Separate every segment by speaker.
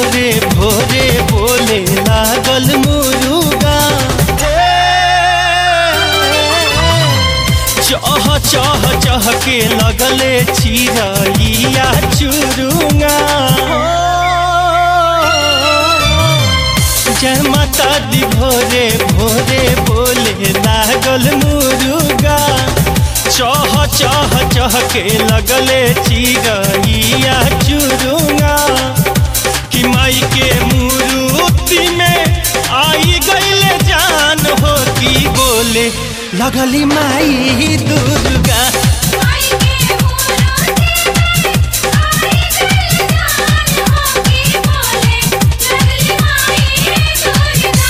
Speaker 1: भोरे भोरे बोले लागल मुरुगा चह चह चह के लगले चिरैया चुरुंगा जय माता दी भोरे भोरे बोले लागल मुरुगा चह चह चह के लगले चिरैया चुरुंगा कि माई के मूर्ति में आई गईले जान हो की बोले लगली माई दुर्गा
Speaker 2: माई के मूर्ति में आई गइल जान हो की बोले लगली माई दुर्गा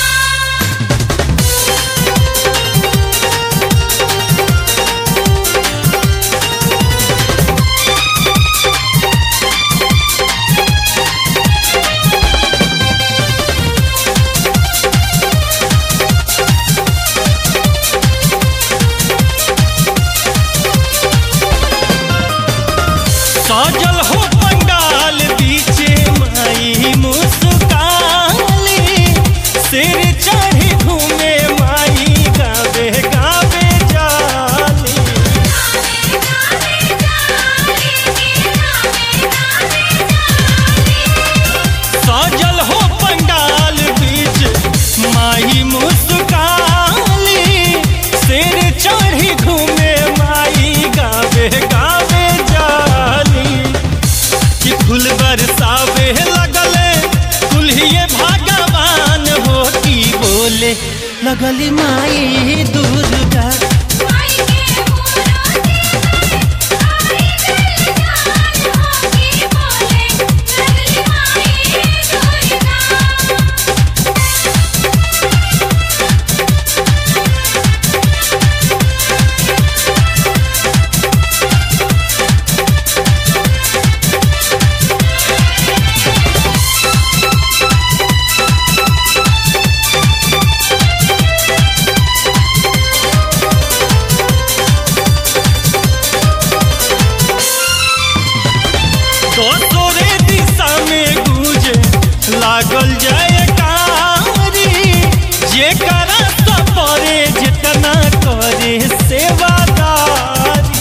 Speaker 1: सजल हो पंडाल बीचे माई मुस्काली सिर चढ़ी घूमे माई गावे गावे जाली
Speaker 2: गावे गावे जाली गावे गावे जाली
Speaker 1: सजल हो पंडाल बीच माई मुस्काली सिर चढ़ी घूमे माई गावे गावे जाली कि फूल बरसावे लगले कुल्हिए भगवान हो की बोले लगली माई दुर्गा
Speaker 2: माई के मूर्ति में आई गइल जान हो की बोले लगली माई दुर्गा
Speaker 1: दोसरे दिशा में गूंजे लागल जाए कारी जे करा सपरे जितना करे सेवादारी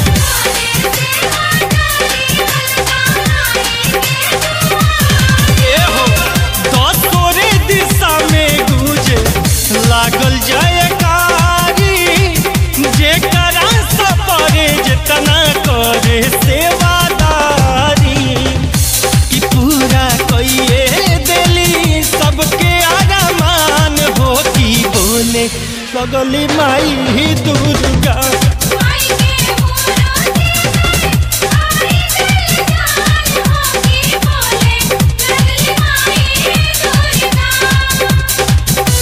Speaker 1: ए हो दोसरे दिशा में गूंजे लागल जाए कारी जे करा सपरे जितना करे सेवादारी कि पूरा कइए देली सबके आरामान हो की बोले लगली माई दुर्गा
Speaker 2: माई के मूर्ति में आई गइल जान हो की बोले लगली माई दुर्गा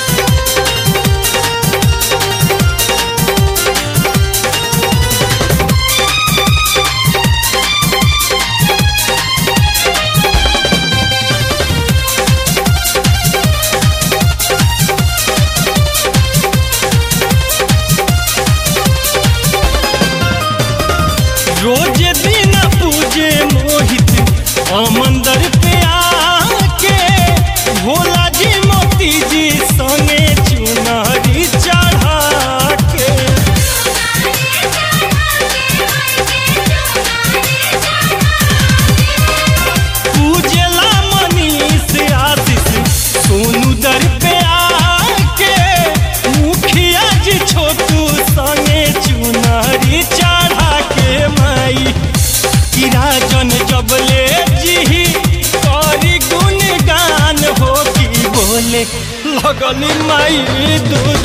Speaker 1: रोज दिन पूजे मोहित मंदिर पे आके भोला जी मोती जी संगे चुनरी चढ़ा के पूजला मनीष आशीष सोनू दर पे आके मुखिया जी छोटू संगे चुनरी चढ़ा के माई किराजन जबले जी करी गुणगान हो की बोले लगली माई दूर